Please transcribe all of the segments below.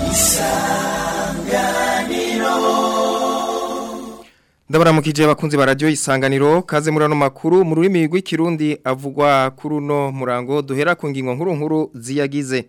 Ndabaramukije abakunzi ba radio isanganiro kaze murano makuru mu rurimi rw'ikirundi avugwa kuri uno murango duhera ku ngingo nkuru nkuru ziyagize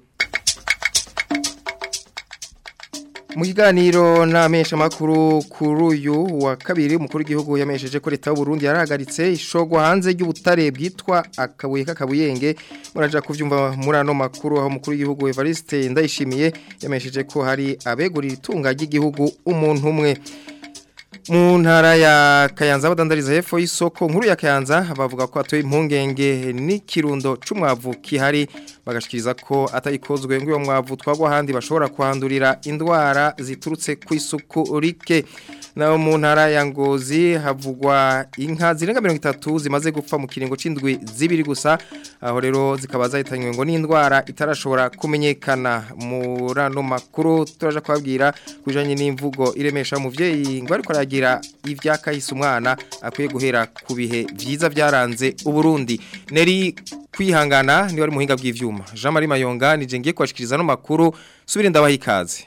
Mu kiganiro n'amesha makuru kuri uyu wa kabiri umukuru w'igihugu yamesheje ko leta y'u Burundi yarahagaritse ishogwa hanze y'ubutare bwitwa akabuye k'akabuyenge muraja kuvyumva muri ano makuru aho umukuru w'igihugu Evariste Ndayishimiye yamesheje ko hari abegurira itunga ry'igihugu umuntu umwe mu ntara ya kayanza badandariza hepfo y'isoko nkuru ya kayanza bavuga ko atoye impungenge n'ikirundo c'umwavu kihari bagashikiriza ko atayikozwe ngo uyo mwavu twagwa ahandi bashobora kuhandurira indwara ziturutse ku isuku rike naho mu ntara ya ngozi havugwa inka zirenga mirongo itatu zimaze gupfa mu kiringo c'indwi zibiri gusa aho rero zikaba zahitanywe ngo n'indwara itarashobora kumenyekana muri ano makuru turaja kubabwira ku bijanye n'imvugo iremesha umuvyeyi ngo ariko aragira ivyakahise umwana akwiye guhera ku bihe vyiza vyaranze uburundi neri kwihangana ni wari muhinga bw'ivyuma Jean Marie Mayonga nije ngiye kwashikiriza no makuru subire ndabaha ikaze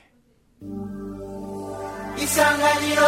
Isanganiro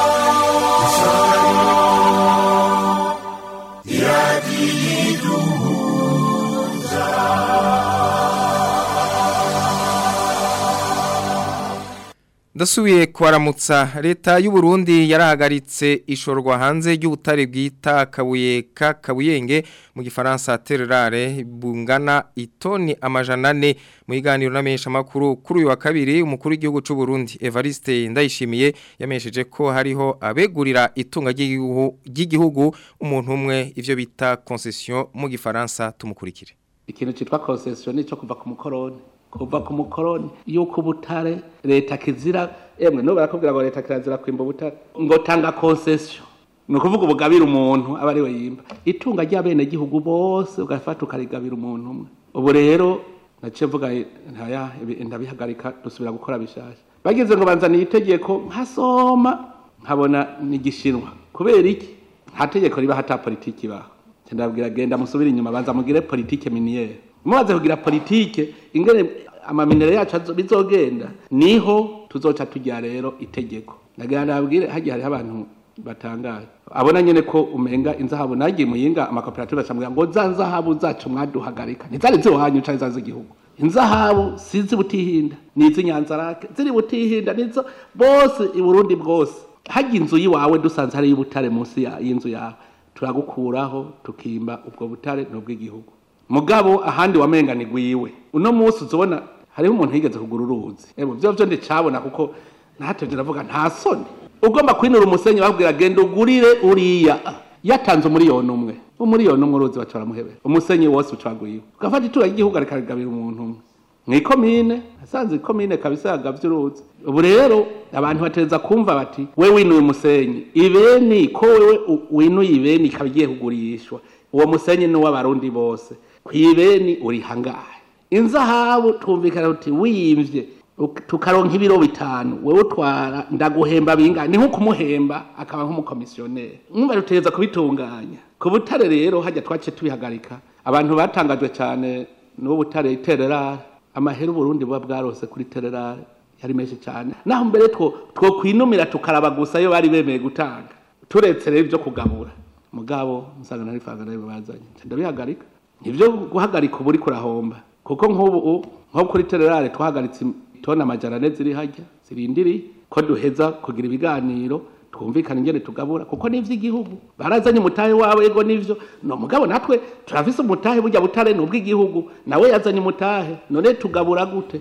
Ndasubiye kwaramutsa leta y'u Burundi yarahagaritse ishorwa hanze y'ubutare bwita kabuye ka kabuyenge mu gifaransa terrare bungana itoni amajana ane mu iganiro n'amenyesha makuru kuri uyu wa kabiri umukuru w'igihugu cy'u Burundi Evariste Ndayishimiye yamesheje ko hariho abegurira itunga ry'igihugu umuntu umwe ivyo bita concession mu gifaransa tumukurikire ikintu citwa concession nico kuva ku mukoroni kuva ku mukoroni yuko ubutare leta kizira emwe no barakubwira ngo leta kirazira kwimba ubutare ngo tanga concession ni ukuvuga ubugabira umuntu aba ari we yimba itunga ry'abene gihugu bose ugafata ukarigabira umuntu umwe ubu rero naciye mvuga ntaya ndabihagarika dusubira gukora bishasha bagize ngo banzaniye itegeko nkasoma nkabona ni igishinwa kubera iki nta tegeko riba hata politiki ibaho ndabwira genda musubire inyuma banza mugire politike miniere mumaze kugira politike ingene amaminere yacu bizogenda niho tuzoca tujya rero itegeko nagira nabwire hagiye hariho abantu batangaje abona nyene ko umenga inzahabu nagiye muyinga amakoperative acambwira ngo za nzahabu zacu mwaduhagarika ntizari ziwanyu canke zazi igihugu inzahabu sizi butihinda nizi nyanzarake ziri butihinda nizo bose i Burundi bwose hagiye inzu yiwawe dusanze hari y'ubutare munsi y'inzu yawe turagukuraho tukimba ubwo butare n'ubw'igihugu mugabo ahandi wamenga ni gwiwe uno munsi uzobona hariho umuntu yigeze kugura uruzi ebo byo byo ndicabona kuko ntatevye ndavuga nta soni ugomba kwinura umusenyi bakubwira genda ugurire uriya yatanze umuriyoni umwe umuriyoni umwe uruzi baca baramuhebera umusenyi wose uca gwiwe ugafata itura ry'igihugu arikagabira umuntu umwe mwikomine asanze ikomine kabisa yagavye uruzi ubu rero abantu batereza kumva bati we winuye umusenyi ibeni ko wewe winuye ibeni ikaba igiye kugurishwa uwo musenyi ni uw'abarundi bose kwibeni uri hangahe inzahabu twumvikana uti wiyimvye tukaronka ibiro bitanu wewe utwara ndaguhemba bingana ni nko kumuhemba akaba nk'umukomisiyoneri mwumva dutegereza kubitunganya ku butare rero hajya twace tubihagarika abantu batangajwe cyane n'ubu butare tererare amahera uburundi buba bwarose kuri tererare yari menshi cyane naho mbere two two kwinumira tukaraba gusa iyo bari bemeye gutanga turetse rero ibyo kugabura mugabo nsanga nari fanga nayo bazanye ndabihagarika nivyo guhagarika ubu uri kurahomba kuko nk'ubu nko kuri tererare twahagaritse tona amajana ane ziri hajya zirindiriye ko duheza kugira ibiganiro twumvikana ingene tugabura kuko ni ivy'igihugu barazanye umutahe wawe ego nivyo no mugabo natwe turafise umutahe burya butare ni ubw'igihugu nawe yazanye umutahe none tugabura gute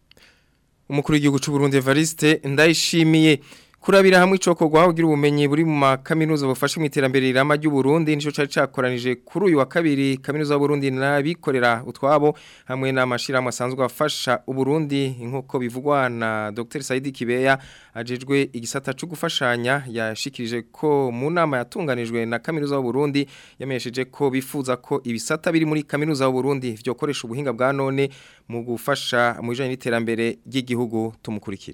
umukuru w'igihugu cy'u Burundi Evariste ndayishimiye kurabira hamwe icokorwa kugira ubumenyi buri mu makaminuza bufashe mu iterambere rirama ry'u Burundi nico cari cakoranije kuri uyu wa kabiri kaminuza y'u Burundi nabikorera utwabo hamwe n'amashirahamwe asanzwe afasha u Burundi nkuko bivugwa na Dr Saidi Kibeya ajejwe igisata cyo gufashanya yashikirije ko mu nama yatunganijwe na kaminuza y'u Burundi yamesheje ko bifuza ko ibisata biri muri kaminuza y'u Burundi byo koresha ubuhinga bwa none mu gufasha mu bijanye n'iterambere ry'igihugu tumukurikire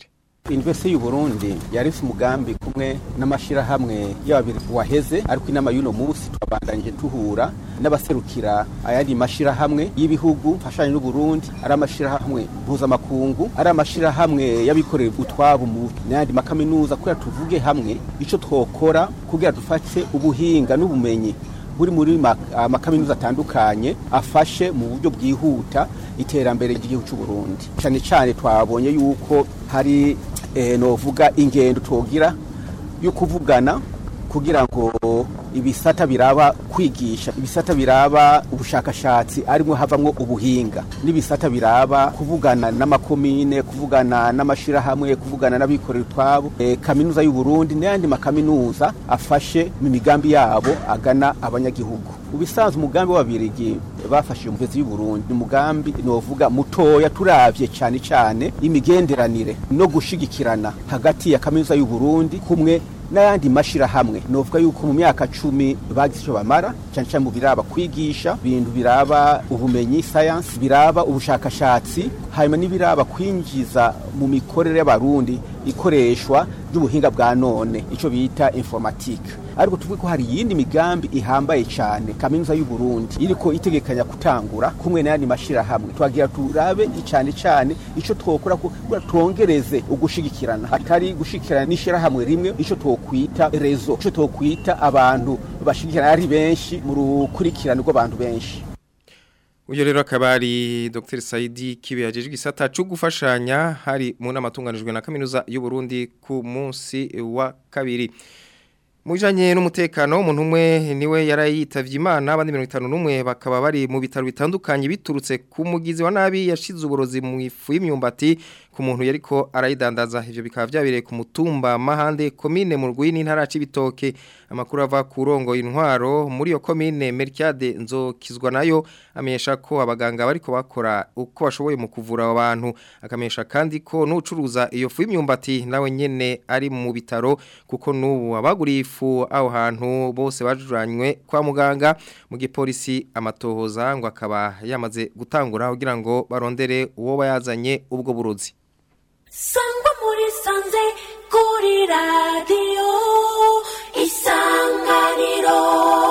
University y'u Burundi yarifise umugambi kumwe n'amashirahamwe y'ababiri waheze ariko inama y'uno munsi twabandanyije tuhura n'abaserukira ayandi mashirahamwe y'ibihugu fashanye n'u Burundi ari amashirahamwe mpuzamakungu ari amashirahamwe y'abikorera utwabo mu n'ayandi makaminuza kugira tuvuge hamwe ico twokora kugira dufate ubuhinga n'ubumenyi buri muri amakaminuza atandukanye afashe mu buryo bwihuta iterambere ry'igihugu cy'u Burundi cyane cyane twabonye yuko hari novuga ingendo twogira yo kuvugana kugira ngo ibisata biraba kwigisha ibisata biraba ubushakashatsi arimo havamwo ubuhinga n'ibisata biraba kuvugana n'amakomine kuvugana n'amashirahamwe kuvugana n'abikorera utwabo e, kaminuza y'u Burundi n'ayandi makaminuza afashe mu migambi yabo agana abanyagihugu ubisanzwe umugambi w'ababirigi bafashije umuvezi y'u Burundi ni umugambi novuga mutoya turavye cyane cyane imigenderanire no gushigikirana hagati ya kaminuza y'u Burundi kumwe n'ayandi mashirahamwe novuga yuko mu myaka cumi bagize icyo bamara cyane cyane mu biraba kwigisha ibintu biraba ubumenyi science biraba ubushakashatsi hanyuma n'ibiraba kwinjiza mu mikorere y'abarundi ikoreshwa ry'ubuhinga bwa none icyo bita informatique ariko tuvuge ko hari iyindi migambi ihambaye cyane kaminuza y'u Burundi iriko itegekanya kutangura kumwe n'ayandi mashirahamwe twagira turabe cyane cyane ico twokora kugira twongereze ugushigikirana atari gushigikirana n'ishirahamwe rimwe ico twokwita rezo ico twokwita abantu bashigikirana ari benshi mu rukurikirane rw'abantu benshi Uyo rero akaba ari Dr Saidi Kibe yajeje gisata cyo gufashanya hari mu nama tunganijwe na kaminuza y'u Burundi ku munsi wa kabiri. Mujanye n'umutekano umuntu umwe niwe yarayitavye Imana abandi 51 bakaba bari mu bitaro bitandukanye biturutse ku mugizi wa nabi yashize uburozi mu ifu y'imyumbati ku muntu yariko arayidandaza ivyo bikaba byabireye ku mutumba mahande komine mu rwini ntara cibitoke amakuru ava ku rongo intwaro muri yo komine Mercade nzokizwa nayo amenyesha ko abaganga bariko bakora uko bashoboye mu kuvura abantu akamenyesha kandi ko n'ucuruza iyo fu y'imyumbati nawe nyene ari mu bitaro kuko n'ubu abaguriye ifu aho hantu bose bajuranywe kwa muganga mu gipolisi amatohoza ngo akaba yamaze gutangura kugira ngo barondere uwo bayazanye ubwo burozi sangwa muri sanze kuri radiyo isanganiro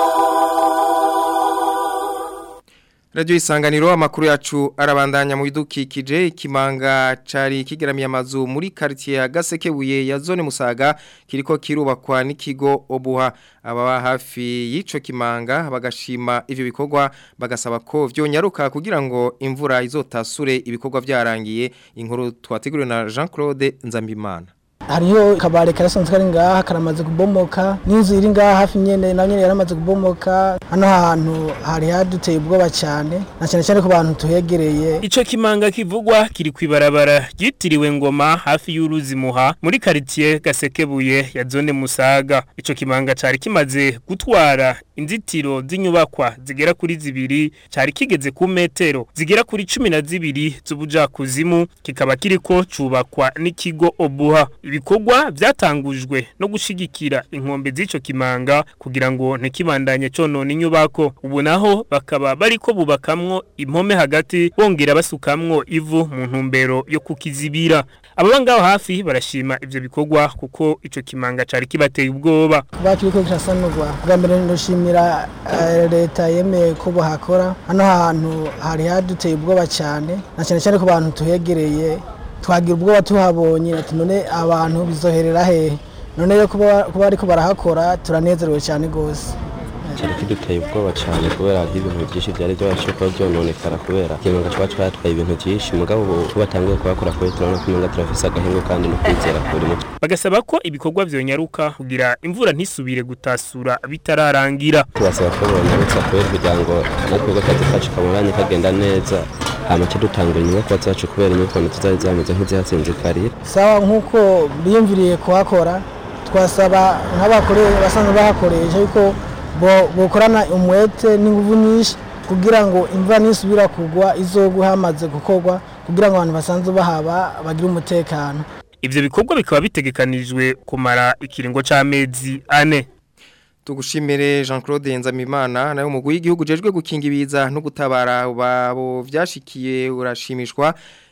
Radio isanganiro amakuru yacu arabandanya mu bidukikije ikimanga cari kigeramiye amazu muri quartier ya Gasekebuye ya zone Musaga kiriko kirubakwa n'ikigo Obuha ababa hafi y'ico kimanga bagashima ivyo bikorwa bagasaba ko vyonyaruka kugira ngo imvura izotasure ibikorwa vyarangiye inkuru twateguriwe na Jean-Claude Nzambimana hariho kabare karasanzwe kari ngaha karamaze kubomoka n'inzu iri ngaha hafi nyene nayo nyene yaramaze kubomoka hano hantu hari haduteye ubwoba cyane na cyane cyane ku bantu tuhegereye Ico kimanga kivugwa kiri kwibarabara ryitiriwe ngoma hafi y'uruzi muha muri quartier Gasekebuye ya zone Musaga ico kimanga cari kimaze gutwara inzitiro z'inyubakwa zigera kuri zibiri cari kigeze ku metero zigera kuri cumi na zibiri z'ubujakuzimu kikaba kiriko cubakwa n'ikigo Obuha ibikorwa vyatangujwe no gushigikira inkombe z'ico kimanga kugira ngo ntikibandanye conona inyubako ubu naho bakaba bariko bubakamwo impome hagati bongera basukamwo ivu mu ntumbero yo kukizibira ababa ngaho hafi barashima ivyo bikorwa kuko ico kimanga cari kibateye ubwoba kuba kiriko kirasanurwa bwa mbere ndoshimira eh, leta yemeye ko bahakora hano hantu hari haduteye ubwoba cyane na cyane cyane ku bantu tuhegereye twagira ubwoba tuhabonye ati none abantu bizoherera hehe none yo kuba kuba ariko barahakora turanezerewe cyane gose cyari kiduteye ubwoba cyane kubera hariho ibintu byinshi byari byabasha kuba byononekara kubera ikirunga kiba cyatwaye ibintu byinshi mugabo ubu batangiye kuhakora kuri turabona ko imenga turafise agahingo kandi no kwizera kuri muto bagasaba ko ibikorwa vyonyaruka kugira imvura ntisubire gutasura bitararangira tubasaba ko bonyarutsa kubera kugira ngo natwe akazi kacu kabonanye kagenda neza hama cyo dutangura inyubako zacu kubera inyubako ntituzari zameze nk'izihatsinzikariye sawa nk'uko biyumviriye kuhakora twasaba nk'abakore basanzwe bahakoresha yuko bo- bokorana umwete n'inguvu nyinshi kugira ngo imvura nisubira kugwa izogwe hamaze gukorwa kugira ngo abantu basanzwe bahaba bagire umutekano ivyo bikorwa bikaba bitegekanijwe kumara ikiringo c'amezi ane Tugushimire Jean-Claude Nzamimana nayo umugwi w'igihugu jejwe gukinga ibiza no gutabara babo vyashikiye urashimishwa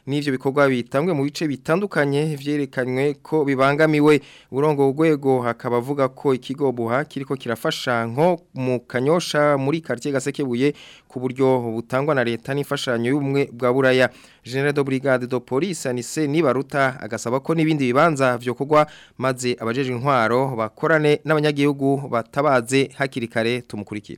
n'ivyo bikorwa bitangwe mu bice bitandukanye vyerekanywe ko bibangamiwe urongo urwego hakaba avuga ko ikigo buha kiriko kirafasha nko mu kanyosha muri quartier gasekebuye ku buryo butangwa na leta n'imfashanyo y'ubumwe bwa buraya General de Brigade de Police Anise Nibaruta agasaba ko nibindi bibanza vyo kugwa maze abajeje intwaro bakorane n'abanyagihugu batabaze hakiri kare tumukurikire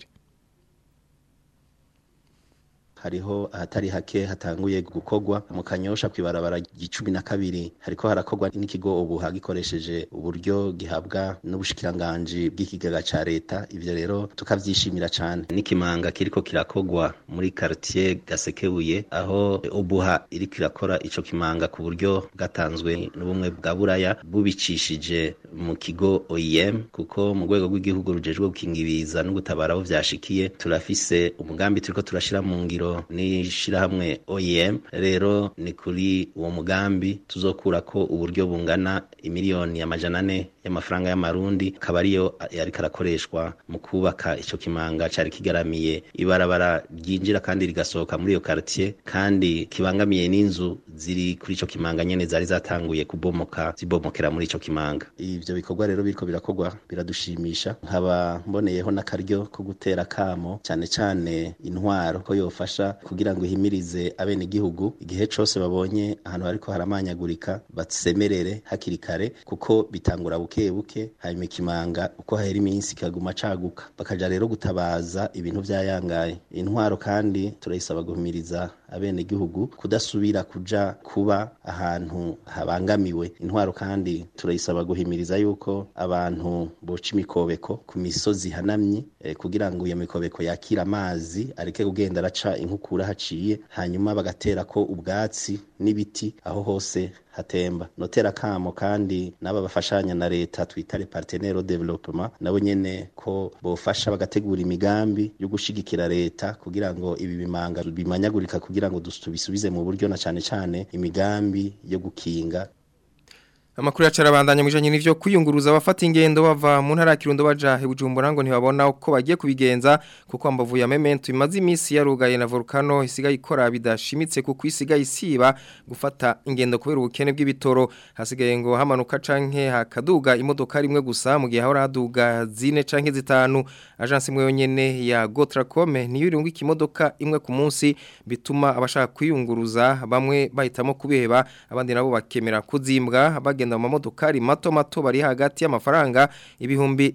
hariho ahatari hake hatanguye gukogwa mu kanyosha kwibarabara gicumi na kabiri hariko harakogwa n'ikigo ubu hagikoresheje uburyo gihabwa n'ubushikiranganje bw'ikigega ca leta ivyo rero tukavyishimira cane n'ikimanga kiriko kirakogwa muri quartier gasekebuye aho ubuha iriko irakora ico kimanga ku buryo bwatanzwe n'ubumwe bwa buraya bubicishije mu kigo OIM kuko mu rwego rw'igihugu rujejwe gukingibiza no gutabara aho vyashikiye turafise umugambi turiko turashira mu ngiro n'ishirahamwe OIM rero ni kuri uwo mugambi tuzokura ko uburyo bungana imiliyoni amajana ane y'amafaranga y'amarundi akaba ariyo yariko arakoreshwa mu kubaka ico kimanga cari kigaramiye ibarabara ryinjira kandi rigasohoka muri iyo quartier kandi kibangamiye n'inzu ziri kuri ico kimanga nyene zari zatanguye kubomoka zibomokera muri ico kimanga ivyo bikorwa rero biriko birakorwa biradushimisha nkaba mboneyeho n'akaryo ko gutera kamo cane cane intwaro ko yofasha kugira ngo ihimirize abene igihugu igihe cose babonye ahantu hariko haramanyagurika basemerere hakiri kare kuko bitangura buke buke hanyuma ikimanga uko hahera iminsi kikaguma caguka bakaja rero gutabaza ibintu vyayangaye intwaro kandi turayisaba guhimiriza abene igihugu kudasubira kuja kuba ahantu habangamiwe intwaro kandi turayisaba guhimiriza yuko abantu boca imikobeko ku misozi hanamye eh, kugira ngo iyo mikobeko yakira amazi areke kugenda araca inkukura haciye hanyuma bagatera ko ubwatsi n'ibiti aho hose hatemba notera kamo kandi n'aba bafashanya na leta twita les partenaires au développement nabo nyene ko bofasha bagategura imigambi yo gushigikira leta kugira ngo ibi bimanga bimanyagurika kugira ngo tubisubize mu buryo na cane cane imigambi yo gukinga Amakuru yacarabandanya mwijanye n'ivyo kwiyunguruza abafata ingendo bava mu ntara ya Kirundo baja he Bujumbura ngo ntibabona uko bagiye kubigenza kuko ambavu ya Memento imaze imisi yarugaye na volcano isigaye ikora bidashimitse kuko isigaye isiba gufata ingendo kubera ubukene bw'ibitoro hasigaye ngo hamanuka canke hakaduga imodoka rimwe gusa mu gihe hahora haduga zine canke zitanu agence imwe yonyene ya Gotracom niyo irunga ikimodoka imwe ku munsi bituma abashaka kwiyunguruza bamwe bahitamo kubiheba abandi nabo bakemera kuzimbwa bagenda mu mamodokari mato mato bari hagati y'amafaranga ibihumbi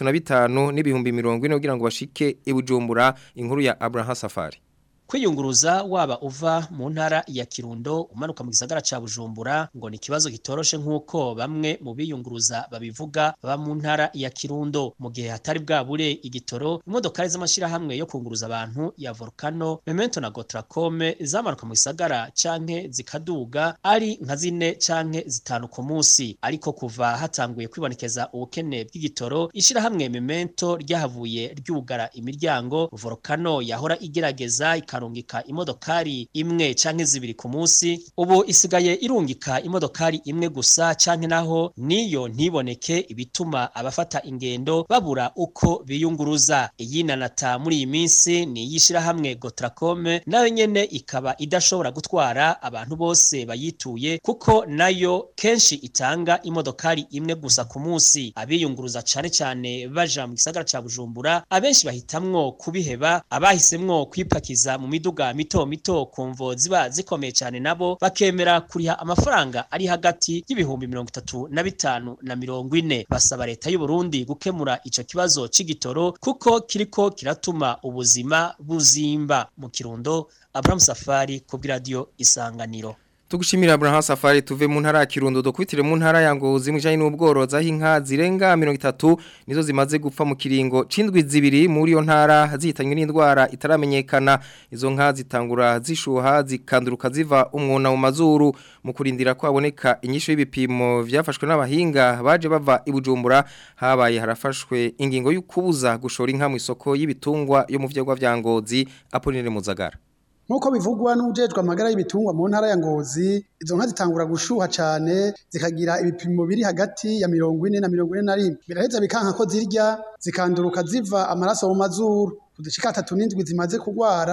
35 n'ibihumbi 40 kugira ngo bashike ibujumbura inkuru ya Abraham Safari kwiyunguruza waba uva mu ntara ya Kirundo umanuka mu gisagara ca Bujumbura ngo ni kibazo gitoroshe nkuko bamwe mu biyunguruza babivuga baba mu ntara ya Kirundo mu gihe hatari bwabure igitoro imodokari z'amashira hamwe yo kunguruza abantu ya Volcano Memento na Gotracom zamanuka mu gisagara canke zikaduga ari nka zine canke zitanu ku munsi ariko kuva hatanguye kwibonekeza ubukene bw'igitoro ishira hamwe Memento ryahavuye ryugara imiryango Volcano yahora igerageza ikarungika imodokari imwe canke zibiri ku munsi ubu isigaye irungika imodokari imwe gusa canke naho niyo ntiboneke ibituma abafata ingendo babura uko biyunguruza iyi nanata muri iyi minsi ni yishira hamwe Gotracom nayo nyene ikaba idashobora gutwara abantu bose bayituye kuko nayo kenshi itanga imodokari imwe gusa ku munsi abiyunguruza cane cane baja mu gisagara ca Bujumbura abenshi bahitamwo kubiheba abahisemwo kwipakiza mu miduga mito mito kumvo ziba zikomeye cyane nabo bakemera kuriha amafaranga ari hagati y'ibihumbi mirongo itatu na bitanu na mirongo ine basaba leta y'u Burundi gukemura ico kibazo c'igitoro kuko kiriko kiratuma ubuzima buzimba mu kirundo Abraham Safari ku radio Isanganiro Tugushimira Abraham Safari tuve mu ntara ya Kirundo dokwitire mu ntara ya Ngozi mujanye n'ubworozi aho inka zirenga 30 nizo zimaze gupfa mu kiringo cindwi zibiri muri yo ntara zihitanywe n'indwara itaramenyekana izo nka zitangura zishuha zikanduruka ziva umwona mu mazuru mu kurindira ko haboneka inyisho y'ibipimo vyafashwe n'abahinga baje bava ibujumbura habaye harafashwe ingingo y'ukubuza gushora inka mu isoko y'ibitungwa yo mu vyegwa vya Ngozi Apoline Muzagara Nkuko bivugwa n'ujejwe amagara y'ibitungwa mu ntara ya Ngozi izo nka zitangura gushuha cyane zikagira ibipimo biri hagati ya mirongo ine na mirongo ine na rimwe biraheza bikanka ko zirya zikanduruka ziva amaraso mu mazuru udushyika atatu n'indwi zimaze kurwara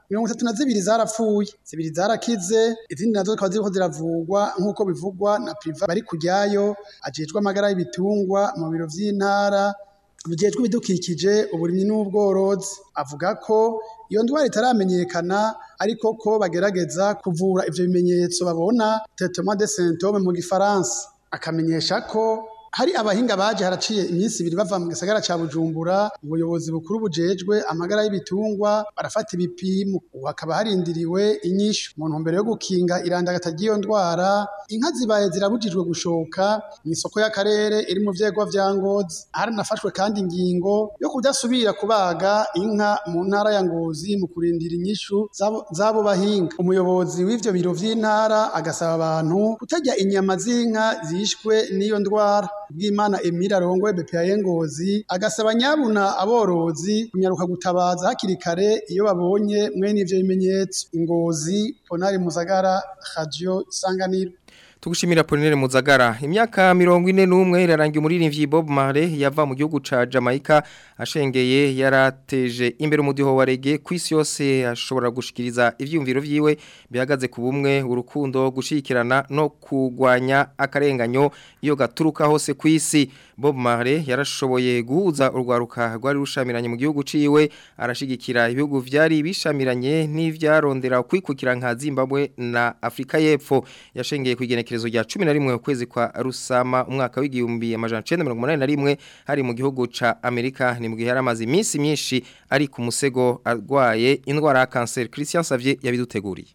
mirongo itatu na zibiri zarapfuye zibiri zarakize izindi nazo zikaba ziriko ziravugwa nk'uko bivugwa na priva bari kujyayo ajejwe amagara y'ibitungwa mu biro vy'intara bijejwe ibidukikije uburimyi n'ubworozi avuga ko iyo ndwara itaramenyekana ariko ko bagerageza kuvura ivyo bimenyetso babona traitement de symptômes mu gifaransa akamenyesha ko hari abahinga baje haraciye iminsi ibiri bava mu gisagara ca Bujumbura ubuyobozi bukuru bujejwe amagara y'ibitungwa barafata ibipimo ubu hakaba harindiriwe inyishu mu ntumbero yo gukinga irandagata ry'iyo ndwara inka zibaye zirabujijwe gushoka mu isoko y'akarere iri mu vyegwa vya Ngozi haranafashwe kandi ingingo yo kudasubira kubaga inka mu ntara ya Ngozi mu kurindira inyishu zabo, zabo bahinga umuyobozi w'ivyo biro vy'intara agasaba abantu kutarya inyama z'inka zishwe n'iyo ndwara bw'Imana Emile arongoye BPA Ngozi agasaba nyabuna aborozi kunyaruka gutabaza hakiri kare iyo babonye mwene ivyo bimenyetso ingozi Ponari Muzagara Radio Isanganiro Tugushimira Polinere Muzagara imyaka mirongo ine n'umwe irarangiye umuririmbyi Bob Marley yava mu gihugu ca Jamaica ashengeye yarateje imbere umudiho wa reggae kwisi yose ashobora gushikiriza ivyumviro vyiwe bihagaze ku bumwe urukundo gushikirana no kugwanya akarenganyo iyo gaturuka hose kwisi Bob Marley yarashoboye guhuza urwaruka rwari rushamiranye mu gihugu ciwe arashigikira ibihugu vyari bishamiranye n'ivyarondera kwikukira nka Zimbabwe na Afrika y'Epfo yashengeye kwigenekerezo rya 11 ukwezi kwa Rusama umwaka w'igihumbi amajana 1981 hari mu gihugu ca Amerika ni mu gihe yaramaze iminsi myinshi ari ku musego arwaye indwara ya cancer Christian Savier yabiduteguriye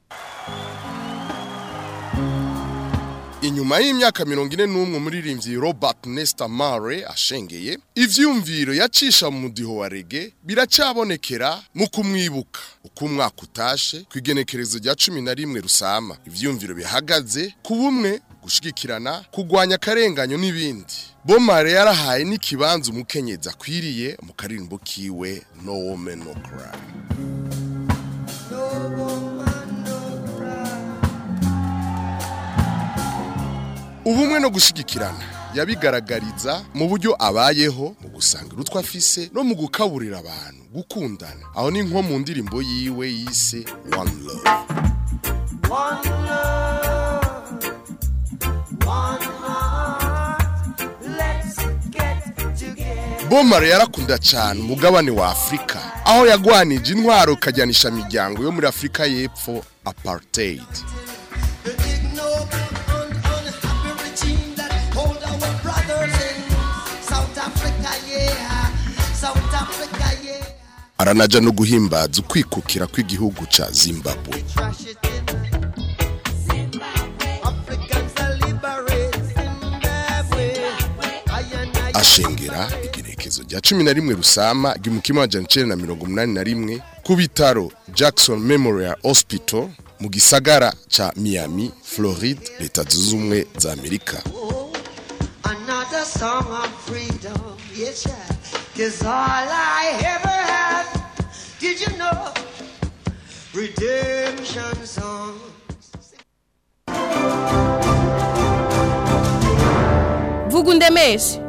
Inyuma y'imyaka mirongo ine n'umwe umuririmbyi Robert Nesta Mare ashengeye ivyumviro yacisha mu mudiho wa rege biracabonekera mu kumwibuka uko umwaka utashe ku igenekerezo rya cumi na rimwe rusama ivyumviro bihagaze ku bumwe gushigikirana kugwanya akarenganyo n'ibindi Bomare yarahaye n'ikibanza umukenyezi akwiriye mu karirimbo kiwe No Woman No Cry ubumwe no gushigikirana yabigaragariza mu buryo abayeho mu gusanga urutwa afise no mu gukaburira abantu gukundana aho ni nko mu ndirimbo yiwe yise one love One love, one heart, let's get together. bomare yarakunda cyane umugabane wa afurika aho yagwanije intwaro ikajyanisha imiryango yo muri afurika y'epfo apartheid regime that hold our brothers in South Africa, yeah. South Africa, yeah. aranaja no guhimbaza ukwikukira kw'igihugu ca zimbabwe Trash it in. Africans are liberate Zimbabwe. I and I ashengera igenekezo rya cumi na rimwe rusama igihumbi amajana icenda na mirongo umunani na rimwe ku bitaro jackson memorial hospital mu gisagara ca miami floride leta zunze ubumwe za amerika Another song of freedom, yes, yeah. Cause all I ever had, did you know? Redemption song. vuga undemeshe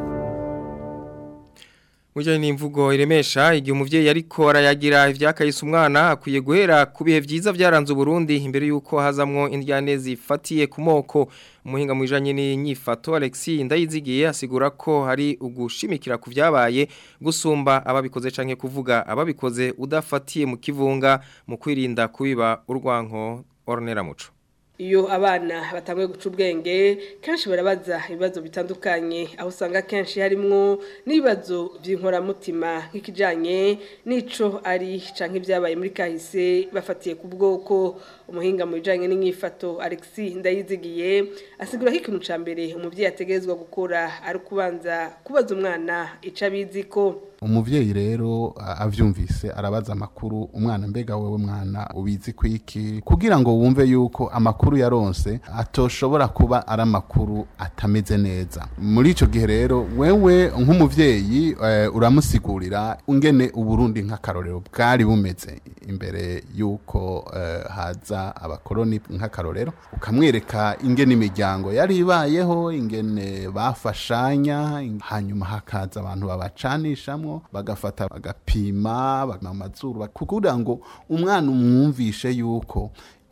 Mujanye n'imvugo iremesha igihe umuvyeyi ariko arayagira ivyakayise umwana akwiye guhera ku bihe vyiza vyaranze Burundi imbere yuko hazamwo indyane zifatiye ku moko umuhinga mwijanye n'inyifato Alexis Ndayizigiye asigura ko hari ugushimikira ku vyabaye gusumba ababikoze canke kuvuga ababikoze udafatiye mu kivunga mu kwirinda kubiba urwanko Ornera Muco iyo abana batanguye guca ubwenge kenshi barabaza ibibazo bitandukanye aho usanga kenshi harimwo n'ibibazo by'inkoramutima nk'ikijyanye n'ico ari canke ibyabaye muri kahise bafatiye ku bwoko umuhinga mu bijyanye n'inyifato Alexis ndayizigiye asigura ko ikintu cya mbere umubyeyi ategerezwa gukora ari ukubanza kubaza umwana ico abizi ko umuvyeyi rero a- avyumvise arabaza amakuru umwana mbega wewe mwana ubizi kwiki kugira ngo wumve yuko amakuru yaronse atoshobora kuba ari amakuru atameze neza muri ico gihe rero wewe nk'umuvyeyi eh, uramusigurira ungene uburundi nk'akarorero bwari bumeze imbere yuko eh, haza kera abakoroni nk'akarorero ukamwereka ingene imiryango yari ibayeho ingene bafashanya ing- hanyuma hakaza abantu babacanishamwo bagafata bagapima bagapima amazuru kugira ngo umwana umwumvishe yuko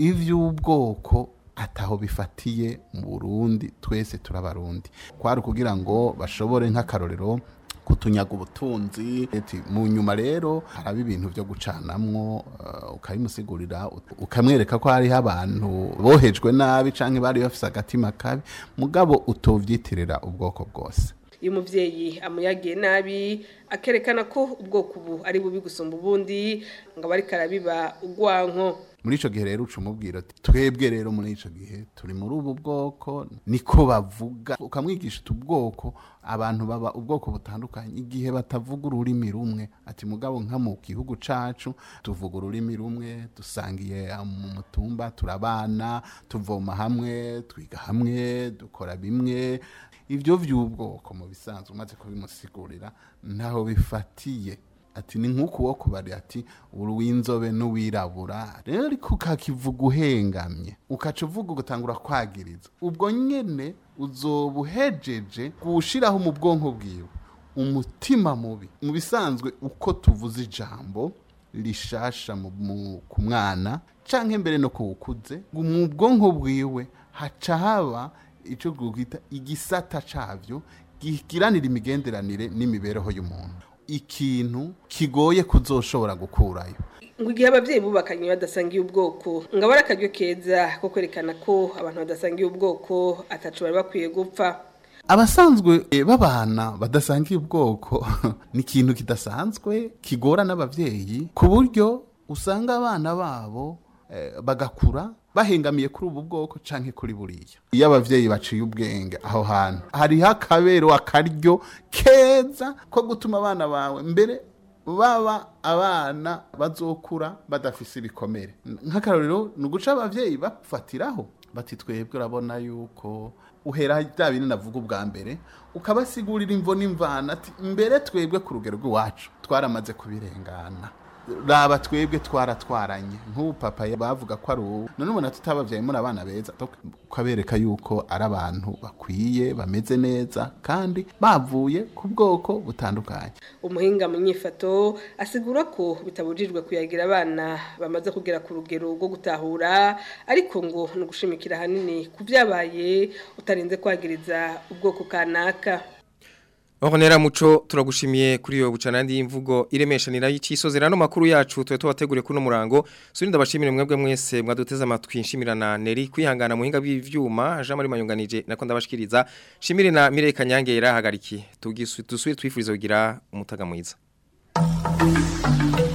ivy'ubwoko ataho bifatiye mu Burundi twese turabarundi kwari kugira ngo bashobore nk'akarorero kutunyaga ubutunzi eti mu nyuma rero haraba ibintu byo gucanamwo uh, ukabimusigurira ut- ukamwereka ko hariho abantu bohejwe nabi canke bari bafise agatima kabi mugabo utovyitirira ubwoko bwose iyo umuvyeyi amuyagiye nabi akerekana ko ubwoko ubu ari bubi gusumba ubundi ngo aba ariko arabiba ugwanko muri ico gihe rero uca umubwira ati twebwe rero muri ico gihe turi muri ubu bwoko niko bavuga ukamwigisha utu bwoko abantu baba ubwoko butandukanye igihe batavuga ururimi rumwe ati mugabo nka mu gihugu cacu tuvuga ururimi rumwe dusangiye mu mutumba turabana tuvoma hamwe twiga hamwe dukora bimwe ibyo vy'ubwoko mu bisanzwe umaze kubimusigurira ntaho bifatiye ati ni nk'uku wo kubari ati uri w'inzobe n'uwirabura rero ariko ukakivuga uhengamye ukaca uvuga ugatangura kwagiriza ubwo nyene uzoba uhejeje kuwushiraho mu bwonko bwiwe umutima mubi mu bisanzwe uko tuvuze ijambo rishasha mu- mu- ku mwana canke mbere no kuwukuze ngo mu bwonko bwiwe haca haba ico twita igisata cavyo gigiranira imigenderanire n'imibereho y'umuntu ikintu kigoye kuzoshobora gukurayo ngo igihe abavyeyi bubakanye badasangiye ubwoko ngo aba ari akaryo keza ko kwerekana ko abantu badasangiye ubwoko ataco bari bakwiye gupfa abasanzwe eh, babana badasangiye ubwoko ni ikintu kidasanzwe kigora n'abavyeyi ku buryo usanga abana babo eh, bagakura bahengamiye kuri ubu bwoko canke kuri buriya iyo abavyeyi baciye ubwenge aho hantu hariho akabero akaryo keza ko gutuma abana bawe mbere baba abana bazokura badafise ibikomere nk'akarorero ni uguca abavyeyi bafatiraho bati twebwe urabona yuko uhera bya bintu navuga ubwa mbere ukabasigurira imvo n'imvana ati mbere twebwe ku rugero rw'iwacu twaramaze kubirengana raba twebwe twaratwaranye nk'ubu papa bavuga ko ari ubu none ubona tutababyaye muri abana beza ukabereka yuko ari abantu bakwiye bameze neza kandi bavuye ku bwoko butandukanye umuhinga mu nyifato asigura ko bitabujijwe kuyagira abana bamaze kugera ku rugero rwo gutahura ariko ngo ni ugushimikira ahanini ku byabaye utarinze kwagiriza ubwoko kanaka Honera muco turagushimiye kuri yo bucanandi y'imvugo iremeshanira y'icisozera no makuru yacu twe tubategure kuno murango surinda bashimire mwebwe mwese mwaduteza amatwi nshimirana Neri kwihangana muhinga bw'ivyuma Jean Marie Mayunganije nako ndabashikiriza shimire na Mireye Kanyange yarahagarikiye tugisubire twifuriza kugira umutaga mwiza